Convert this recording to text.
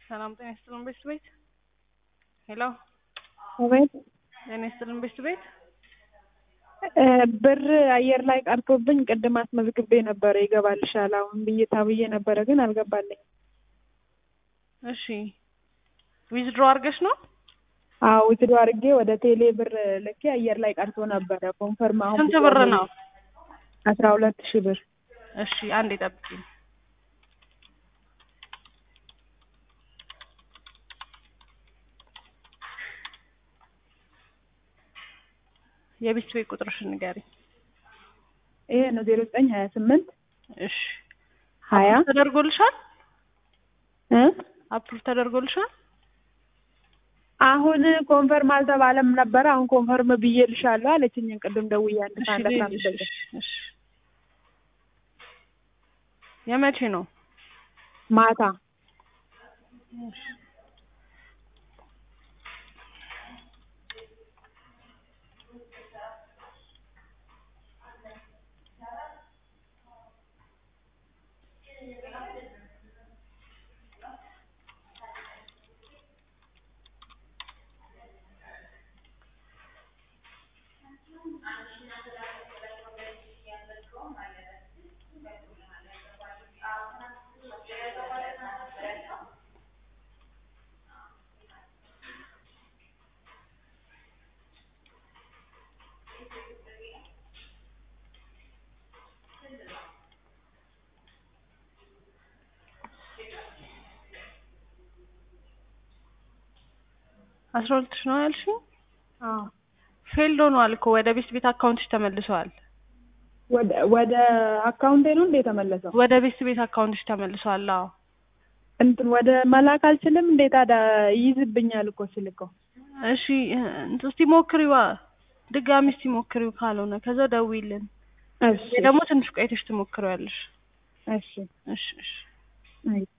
ሰላም ጤና ይስጥልን ቤት ቤት ሄሎ አቤት ጤና ይስጥልን ቤት ቤት ብር አየር ላይ ቀርቶብኝ ቅድም አስመዝግቤ ነበረ ይገባልሻል አሁን ብዬ ታብዬ ነበረ ግን አልገባልኝ እሺ ዊዝድሮ አድርገሽ ነው አዎ ውትዶ አድርጌ ወደ ቴሌ ብር ልኬ አየር ላይ ቀርቶ ነበረ ኮንፈርም አሁን ስንት ብር ነው አስራ ሁለት ሺህ ብር እሺ አንዴ ጠብቂኝ የቤት ቤት ቁጥርሽን ንገሪኝ ይሄ ነው ዜሮ ዘጠኝ ሀያ ስምንት እሺ ሀያ ተደርጎልሻል እ አፕሩቭ ተደርጎልሻል አሁን ኮንፈርም አልተባለም ነበረ አሁን ኮንፈርም ብዬልሻለሁ አለችኝ ቅድም ደውዬ አንድ እሺ ሰዓት አስራ አምስት ልሂድ፣ ደቂቃ እሺ እሺ የመቼ ነው ማታ አስራ ሁለት ሺህ ነው ያልሽኝ አዎ ፌልድ ሆኗል እኮ ወደ ቤት ቤት አካውንትሽ ተመልሰዋል ወደ ወደ አካውንቴ ነው እንዴ የተመለሰው ወደ ቤት ቤት አካውንትሽ ተመልሰዋል አዎ እንትን ወደ መላክ አልችልም እንዴ ታዲያ ይይዝብኛል እኮ ስልከው እሺ እንትን እስቲ ሞክሪዋ ድጋሚ እስቲ ሞክሪው ካልሆነ ከዛ ደውይልን እሺ ወይ ደግሞ ትንሽ ቆይተሽ ትሞክሪዋለሽ እሺ እሺ እሺ አይ